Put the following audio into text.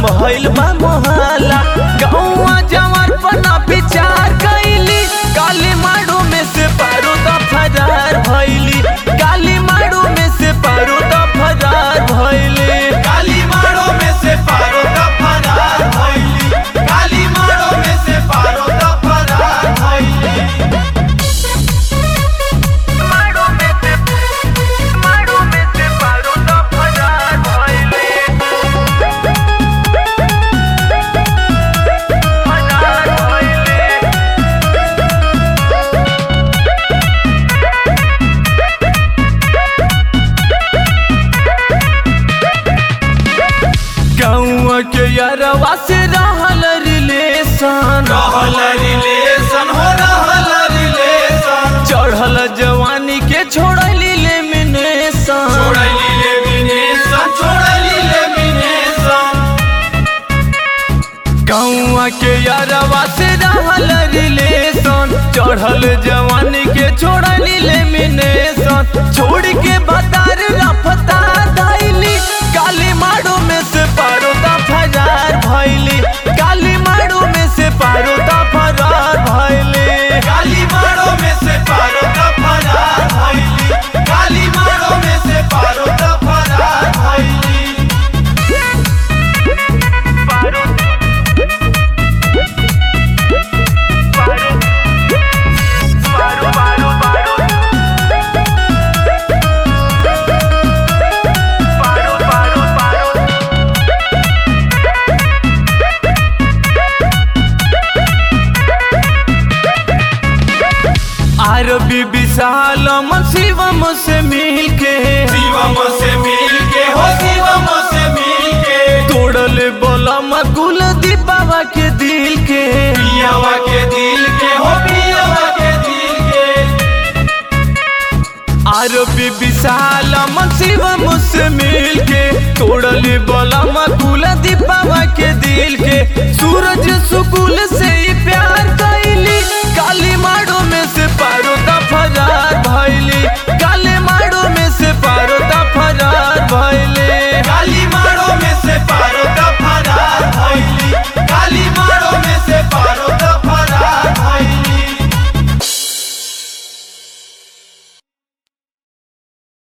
भइल बा मोहल्ला गौवा जवार पना विचार कैली काली मारू में से पारो द फरार भइली काली मारू में से पारो द फरार भइली काली मारो में से पारो द फरार भइली काली मारो में से पारो द फरार भइली मारू में से मारू में से पारो द फरार भइली फरार भइली गौवा के यारवा से रहल रिलेशन रहल रिलेशन हो रहल रिलेशन चढ़ल जवानी के छोड़ली लेमिनेशन छोड़ली लेमिनेशन छोड़ली लेमिनेशन गौवा के यारवा से रहल रिलेशन चढ़ल जवानी के छोड़ली लेमिनेशन छोड़ के बतार रफ्तार धैली काली मारू में से पारो दा फरार भैली काली मारू में से पारो दा फरार भैली काली मारो में से पारो द फरार भइली काली मारो में से पारो द फरार भइली आरबी विशाल शिवम से मिल के शिवम से मिल के हो शिवम से मिल के तोड़ल बोलम कुल दीपावा के दिल के पियावा के दिल के हो पियावा के दिल के आरबी विशाल शिवम से मिल के तोड़ल बोलम कुल दीपावा के दिल के सूरज सुकुल से